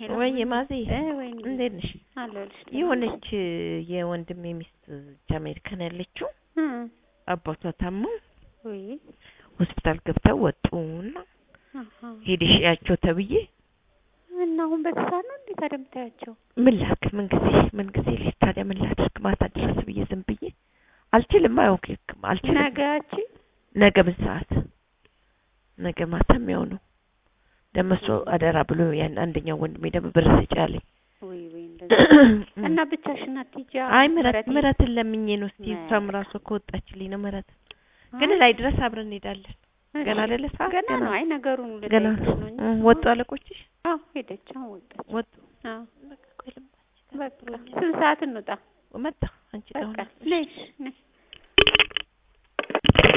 ሄሎ ወይ ማዚ እ ወይ እንዴት ነሽ? አለሁልሽ። የሆነች የወንድሜ ሚስት እዚህ አሜሪካን ያለችው እ አባቷ ታመው ወይ ሆስፒታል ገብተው ወጡና አሃ ሄደሽ ያቸው ተብዬ እና አሁን በተሳር ነው እንዴ ታዲያ የምታያቸው? ምን ላክ ምን ጊዜ ምን ጊዜ ልሂድ ታዲያ ምን ላድርግ ማታ ድረስ ብዬ ዝም ብዬ አልችልም አያውቅም አልችልም ነገያቺ ነገ ምን ሰዓት ነገ ማታ የሚሆነው ደግሞ እሱ አደራ ብሎ ያን አንደኛው ወንድሜ ደግሞ ብር ስጪ አለኝ ወይ ወይ እንደዛ እና ብቻሽን አትሄጂ? አይ ምረት ምረት ምረትን ለምኜ ነው እስቲ ነ- እሷም ራሷ ከወጣችልኝ ነው ምረት ግን ላይ ድረስ አብረን እንሄዳለን ገና አይደለ ሰዓት ገና ነው። አይ ነገሩን ገና ልጠይቅሽ ነው እንጂ እ ወጡ አለቆችሽ አዎ ሄደች። አሁን ወጣች። ወጡ አዎ በቃ ቆይ ልምጣ በቃ ስንት ሰዓት እንውጣ? መጣ አንቺ በቃ ደውላ ነሽ ነሽ